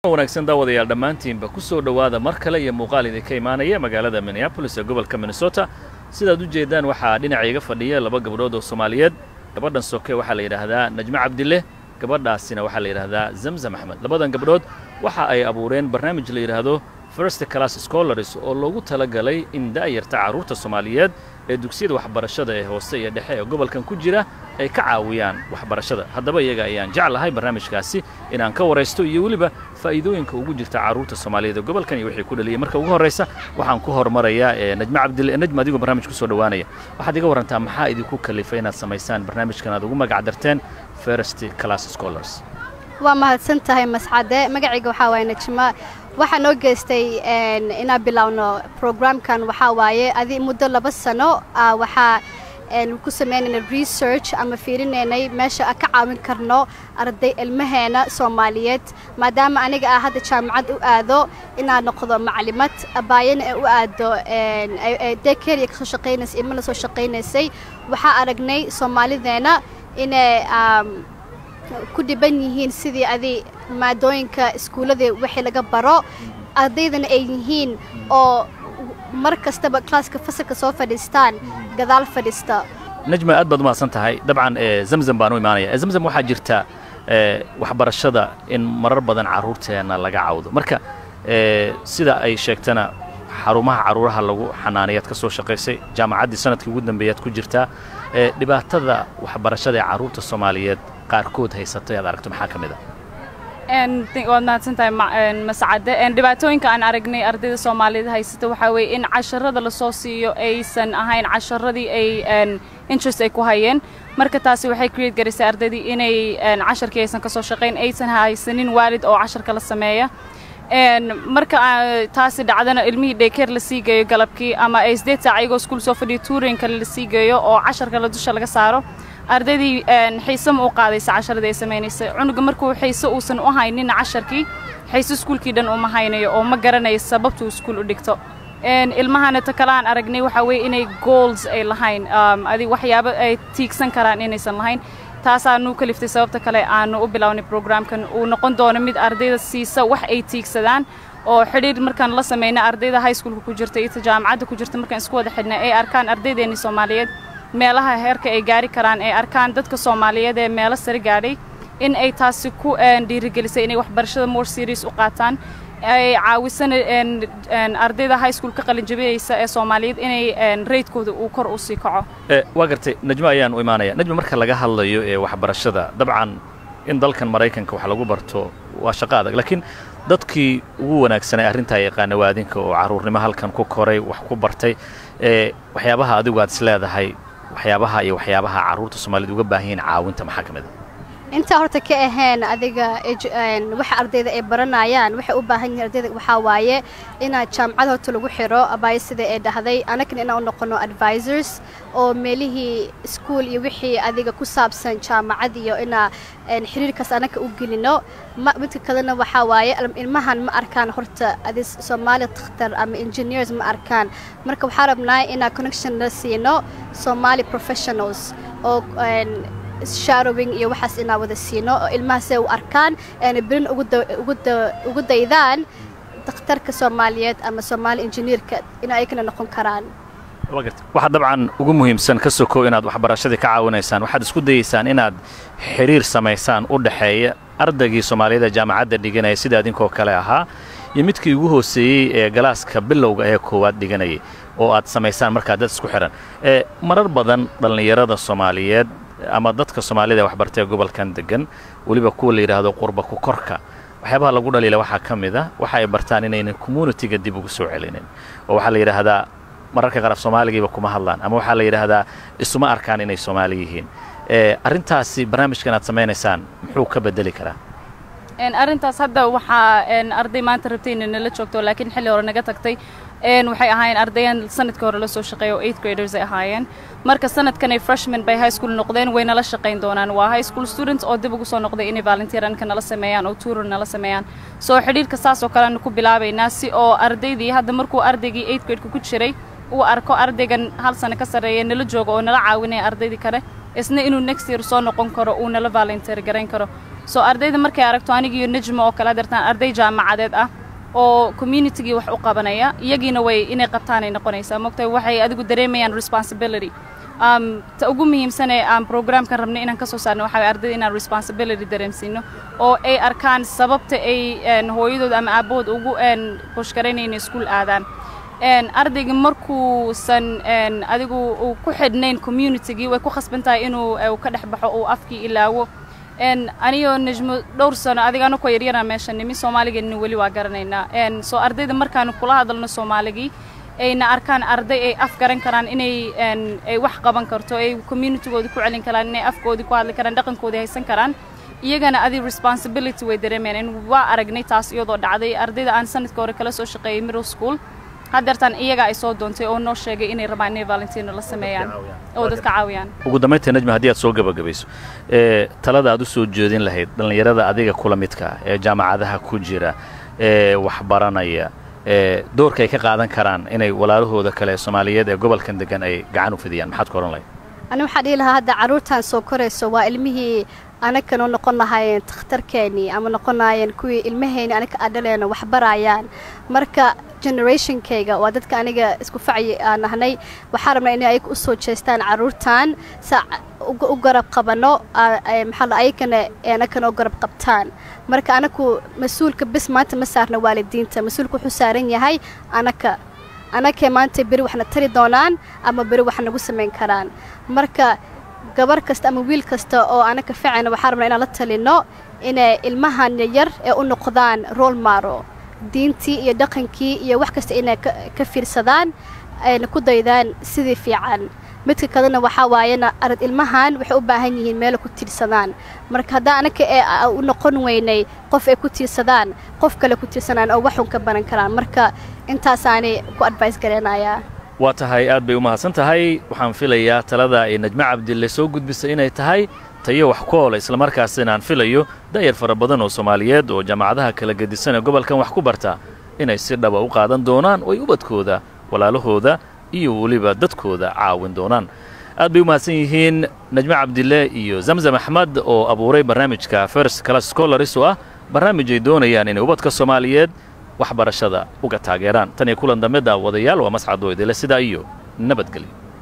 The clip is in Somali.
wanaagsan daawadayaal dhammaantiinba ku soo dhowaada mar kale iyo muuqaal idinka imaanaya magaalada minneabolis ee gobolka minnesota sidaad u jeeddaan waxaa dhinaca iga fadhiya laba gabdhood oo soomaaliyeed gabadhan soke waxaa la yidhaahdaa najmo cabdille gabadhaasina waxaa la yidhaahdaa zamzam axmed labadan gabdhood waxa ay abuureen barnaamij la yidhaahdo first class scholars oo loogu tala galay in da'yarta carruurta soomaaliyeed ee dugsiyada waxbarashada ee hoose iyo dhexe ee gobolkan ku jira ay ka caawiyaan waxbarashada haddaba iyaga ayaan jeclahay barnaamijkaasi inaan ka waraysto iyo weliba faa'iidooyinka ugu jirta carruurta soomaaliyeed ee gobolkan iyo wixii ku dhaliyay marka ugu horraysa waxaan ku hormarayaa ee najmo cabdille najmo adigoo barnaamij ku soo dhowaanaya waxaad iga warrantaa maxaa idinku kalifay inaad samaysaan barnaamijkan aad ugu magac darteen first class scholars waa mahadsan tahay mascade magacayga waxaa waaye najma waxaa noo geystay inaan bilaawno programkan waxaa waaye adi muddo laba sano waxaa ku sameynaynay research ama fiirinaynay meesha aan ka caawin karno arday ilmaheena soomaaliyeed maadaama aniga ah hadda jaamacad u aado inaan noqdo maclimad abaayana ee u aado dekeriya kasoo shaqaynaysay ilmana soo shaqaynaysay waxaa aragnay soomaalideena inay ku dhiban yihiin sidii adi maadooyinka iskuullada wixii laga baro ardaydana ay yihiin oo mar kastaba klaaska fasalka soo fadhiistaan gadaal fadhiista najma aad baad umahadsan tahay dabcan zamzam baan u imaanaya zamzam waxaa jirta waxbarashada in marar badan carruurteenna laga cawdo marka sida ay sheegtana xarumaha carruuraha lagu xanaanayaad ka soo shaqaysay jaamacaddii sanadkii ugu dambeeyaad ku jirtaa dhibaatada waxbarashada ee carruurta soomaaliyeed qaarkood haysatay aad aragto maxaa ka mid a waad mahadsantahay mascade dhibaatooyinka aan aragnay ardayda soomaaliyeed haysata waxaa weeye in casharada lasoo siiyo aysan ahayn casharadii ay interest ay ku hayeen marka taasi waxay create garaysay ardaydii inay casharkii aysan ka soo shaqayn aysan haysanin waalid oo casharka la sameeya marka taasi dhacdana ilmihii daykeer la sii geeyo galabkii ama ay sideed saac iyagoo iskuul soo fadhiyo tuurin kale la sii geeyo oo casharka la dusha laga saaro ardaydii xiise ma u qaadaysa casharadii ay samaynaysay cunuga markuu xiise uusan u haynin casharkii xiise iskuulkii dhan uma haynayo oo ma garanayo sababtuu iskuul u dhigto ilmahana ta kale aan aragnay waxaa weeye inay goals ay lahayn adi waxyaabo ay tiigsan karaan inaysan lahayn taasaanu kaliftay sababta kale aanu u bilownay programkan uu noqon doono mid ardayda siisa wax ay tiigsadaan oo xidhiir markaan la samayna ardayda high schoolka ku jirta iyo jaamacadda ku jirta markaan isku wada xidhnay ay arkaan ardaydeennii soomaaliyeed meelaha heerka ay gaari karaan ay arkaan dadka soomaaliyeed ee meelo sare gaadhay in ay taasi ku dhiirigelisay inay waxbarashada more serious u qaataan ay caawisana ardayda high school ka qalinjabinaysa ee soomaaliyeed inay raydkooda uu kor u sii kaco waa gartay najmo ayaan u imaanaya najmo marka laga hadlayo ee waxbarashada dabcan in dalkan maraykanka wax lagu barto waa shaqo adag laakiin dadkii ugu wanaagsanay arrintaa yaqaana waadinka oo carruurnimo halkan ku koray wax ku bartay ee waxyaabaha adigu aad is leedahay waxyaabaha iyo waxyaabaha carruurta soomaaliyed uga baahan yihiin caawinta maxaa ka mid a intaa horta ka ahayn adiga waxa ardayda ay baranayaan waxay u baahan yihiin ardayda waxaa waaye inaad jaamacad horta lagu xiro abaayo sida ay dhahday anagana inaan u noqono advisors oo meelihii iskuol iyo wixii adiga ku saabsan jaamacad iyo inaa xiriirkaas anaga u gelino midka kalena waxaa waaye ilmahan ma arkaan horta adi soomaali takhtar ama engineers ma arkaan marka waxaa rabnaa inaa connection la siino somali professionals oo sharowing iyo waxaas inaa wada siino oo ilmahaasay u arkaan eena berin ugu daydaan dakhtarka soomaaliyeed ama soomaali injineerka in ayagana noqon karaan waxaad dabcan ugu muhiimsan ka sokow inaad waxbarashadii ka caawinaysaan waxaad isku dayaysaan inaad xidhiir samaysaan u dhaxeeya ardaygii soomaaliyeed ee jaamacadda dhiganaya sida idinkoo kale ahaa iyo midkii ugu hooseeyey ee galaaska bilowga ee koowaad dhiganayay oo aad samaysaan markaa dad isku xidhan marar badan dhallinyarada soomaaliyeed ama dadka soomaalida ee waxbartay ee gobolkan degan weliba kuwa la yidhaahdo qurba ku korka waxyaabaha lagu dhaliila waxaa ka mid a waxa ay bartaan inaynan communitiga dib ugu soo celinin oo waxaa la yidhaahdaa mararka qaar af soomaaligiiba kuma hadlaan ama waxaa la yidhaahdaa isuma arkaan inay soomaali yihiin arrintaasi barnaamijkan aad samaynaysaan muxuu ka bedeli karaa arrintaas hadda waxaa arday maanta rabtay inay nala joogto laakiin xilli hore naga tagtay waxay ahaayeen ardayan sanadkii hore la soo shaqeeya oo eight graders ay ahaayeen marka sanadkan ay freshman bay high school noqdeen way nala shaqayn doonaan waa high school students oo dib ugu soo noqday inay volunteeranka nala sameeyaan oo tuuror nala sameeyaan soo xidhiirka saas oo kaleanu ku bilaabaynaa si oo ardaydii hadda markuu ardaygii eight gradeka ku jiray uu arko ardaygan hal sano ka sarreeya nala jooga oo nala caawinaya ardaydii kale isna inuu next year soo noqon karo uu nala volunteer garayn karo soo ardayda markay aragto anigiiyo nejmo oo kale adeertaan arday jaamacadeed ah oo communitygii wax u qabanaya iyagiina way inay qabtaanay noqonaysaa mogtahay waxay adigu dareemayaan responsibility um, ta ugu muhiimsanee aan programkan rabnay inaan ka soo saarno waxaa waye ardayda inaan responsibility dareemsiino oo ay arkaan sababta ay hooyadooda ama aabbahood ugu bushkaraynayna iskuul aadaan ardayga markuusan adigu uu ku xidhnayn communitygii way ku khasban tahay inuu ka dhex baxo uu afkii ilaawo anigoo nejmo dhowr sano adigaanu ku yaryara meesha nimi soomaaligeena weli waa garanaynaa soo ardayda markaanu kula hadalno soomaaligii ayna arkaan arday ay af garan karaan inay ay wax qaban karto ay communitygooda ku celin karaan inay afkoodii ku hadli karaan dhaqankoodii haysan karaan iyagana adi responsibility way dareemayaan waa aragnay taas iyadoo dhacday ardayda aan sanadka hore kala soo shaqeeyay middle school haddeertaan iyaga ay soo doontay oo noo sheegay inay rabaan inay valentino la sameeyaan oo dadka caawiyaan ugu dambaynta najma haddii aad soo gabagabayso ee talada aad u soo jeedin lahayd dhallinyarada adiga kula midka ee jaamacadaha ku jira ee waxbaranaya ee doorka ay ka qaadan karaan inay walaalahooda kale soomaaliyeed ee gobolkan degan ay gacan u fidiyaan maxaad ka odhan lahayd ani waxaa dhihi lahaa hadda carruurtan soo korayso waa ilmihii anagana noqon lahaayeen takhtarkeennii ama noqon lahaayeen kuwii ilmahayni anaga adhaleena wax barayaan marka generationkayga waa dadka aniga isku facyi aan nahnay waxaa rabnaa inay ayaga u soo jeestaan carruurtan sa u garab qabano maxaa ayagana anagana u garab qabtaan marka anaku mas-uulka bis maanta ma saarna waalidiinta mas-uulka wuxuu saaran yahay anaka anakee maanta beri waxna tari doonaan ama beri wax nagu samayn karaan marka gabar kasta ama wiil kasta oo anaka ficana waxaa rabnaa inaan la talino inay ilmahan yar ee u noqdaan rool maro diintii iyo dhaqankii iyo wax kasta inay ka fiirsadaan ayna ku daydaan sidii fiican midka kalena waxaa waayena arad ilmahan waxay u baahan yihiin meela ku tiirsadaan marka haddaa anaka ee u noqon weynay qof ay ku tiirsadaan qof kale ku tiirsanaan oo waxun ka baran karaan marka intaasaanay ku advice gareynayaa waa tahay aad bay u mahadsan tahay waxaan filayaa talada ay najmo cabdille soo gudbisay inay tahay tayo wax ku oola islamarkaasina aan filayo da'yar fara badan oo soomaaliyeed oo jaamacadaha kala gedisan ee gobolkan wax ku barta inay si dhaba u qaadan doonaan oo ay ubadkooda walaalahooda iyo weliba dadkooda caawin doonaan aad bay u mahadsan yihiin najmo cabdille iyo zamzam axmed oo abuuray barnaamijka first class scolaris oo ah barnaamij ay doonayaan inay ubadka soomaaliyeed waxbarashada uga taageeraan tan iyo kulan dambe daawadayaal waa mascadoo idile sidaa iyo nabadgelyo